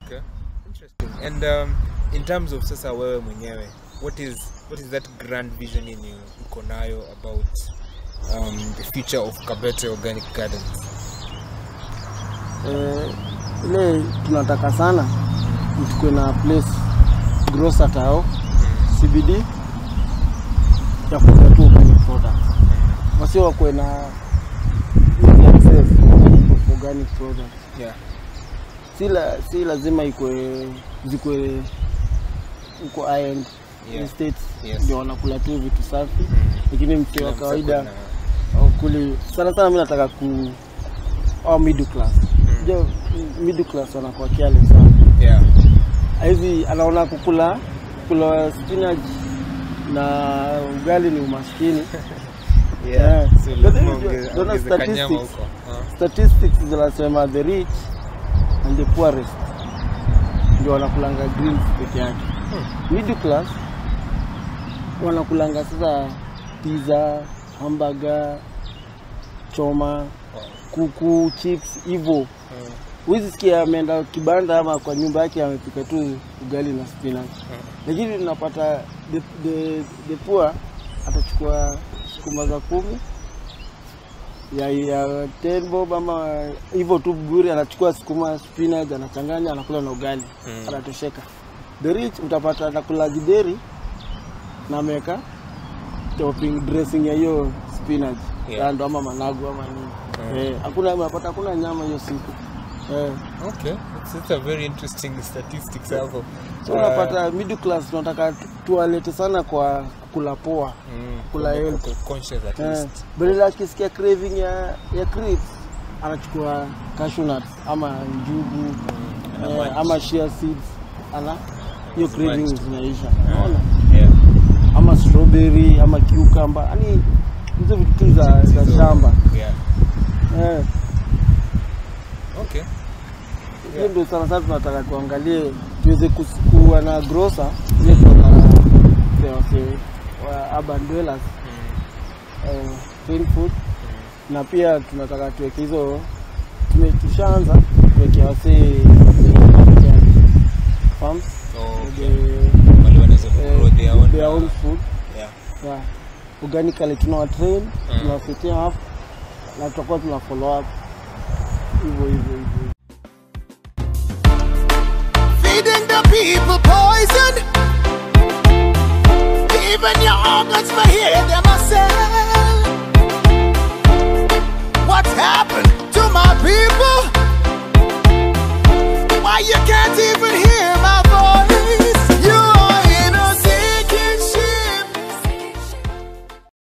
Okay. Interesting. And um, in terms of sasa wewe mwenyewe, what is what is that grand vision yenye uko nayo about um, the future of Kabete Organic Gardens? eh, ile tunataka sana ni tukuwe na place grocer tao CBD ya kuuza tu organic products, wasio wakuwe na easy access of organic products. Yeah. Si, la, si lazima ikwe zikwe uko high end Yeah. estates Yes. ndio wanakula tu vitu safi, lakini mtu Kila wa mtu kawaida ako na- kuli sana sana, mi nataka ku au middle class jo middle class wanakuwa careless sana Yeah. hizi anaona kukula kula spinach na ugali ni umaskini Yeah. So But lazima then ongeze- unaona ongeze kanyama statistics. huko. Ah. statistics zinasema the rich and the poorest ndio wanakulanga greens peke yake middle class wanakulanga sasa pizza hamburger choma Wow. kuku chips hivyo Ah. huwezi sikia ameenda kibanda ama kwa nyumba yake amepika tu ugali na spinach lakini tunapata the, the, the poor atachukua sukuma za kumi ya, ya ten bob ama hivyo tu bure, anachukua sukuma spinach anachanganya anakula na ugali Mm. anatosheka. The rich utapata anakula gideri na ameweka topping dressing ya hiyo spinach Yeah. kando ama managu ama nini Mm. eh, hakuna unapata hakuna nyama hiyo siku eh. Okay. It's, it's a very interesting statistics hapo. So Uh, unapata middle class tunataka tu- tuwalete sana kwa kula poa mm, kula wako- health. wako conscious at eh, least. badala akisikia craving ya ya crisps anachukua cashew nuts ama njugu ana eh, munch. ama shea seeds ana hiyo Ana craving munch tu. zinaisha Ah, unaona yeah. ama strawberry ama cucumber yani hizo vitu tu za, za Hizo- shamba Yeah. eh, Okay. hiyo ndio sana sana tunataka tuangalie tuweze kus- kuwa na grocer ile kuna wase wa urban dwellers Mm, eh, clean food na pia tunataka tuweke hizo tume- tushaanza tuweke wase farms Oh, okay. the, Wale wanaweza eh, grow their own, their own uh, food yeah. yeah. organically tunawa train Mm. tunawasetia hapo na tutakuwa tuna follow up hivyo hivyo hivyo Feeding the people poison. Even your organs for hear them I say. What happened?